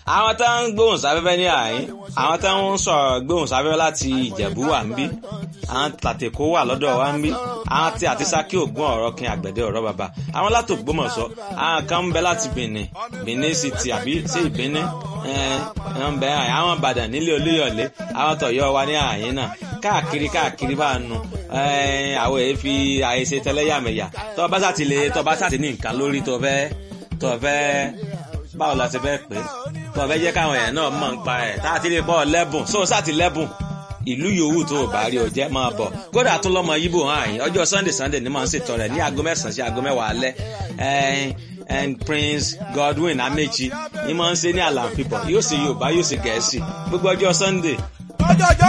àwọn tó ń gbóhùn sáfẹ́fẹ́ ní àyín àwọn tó ń sọ̀rọ̀ gbóhùn sáfẹ́fẹ́ láti ìjẹ̀bú wà ń bí àwọn tàtẹ̀kọ́ wà lọ́dọ̀ wa ń bí àwọn tí àti sákì ògùn ọ̀rọ̀ kin àgbẹ̀dẹ ọ̀rọ̀ bàbá àwọn láti Ògbómọ̀ṣọ́ àwọn kan ń bẹ láti Benin Benin City àbí sí ìbíní ń bẹ àwọn Ìbàdàn nílé Olúyọ̀lé àwọn tọ̀yọ́ wa ní àyín náà káàkiri káàkiri bá nu àwọn èyí fi àyèsè tẹlẹ́yàmẹ̀yà tó bá sàtì lè tó bá sàtì ní nǹkan lórí tó fẹ́ tó fẹ́ báwo la ti fẹ́ pè é tó fẹ́ jẹ́ káwọn èèyàn náà mọ̀ ń pa ẹ̀ tá a ti lè bọ́ lẹ́bùn sóò sàtì lẹ́bùn ìlú yòówù tó o bá rí o jẹ́ máa bọ̀ kódà tún lọ́mọ yíbò hàn yín ọjọ́ sunday sunday ni màá ń ṣètò rẹ̀ ní aago mẹ́sàn-án sí aago mẹ́wàá alẹ́ and prince godwin amechi ni màá ń ṣe ní àlàáfíà yóò ṣe yorùbá yóò ṣe gẹ̀ẹ́sì gbogbo ọjọ́ sunday. ọjọ́ ọjọ́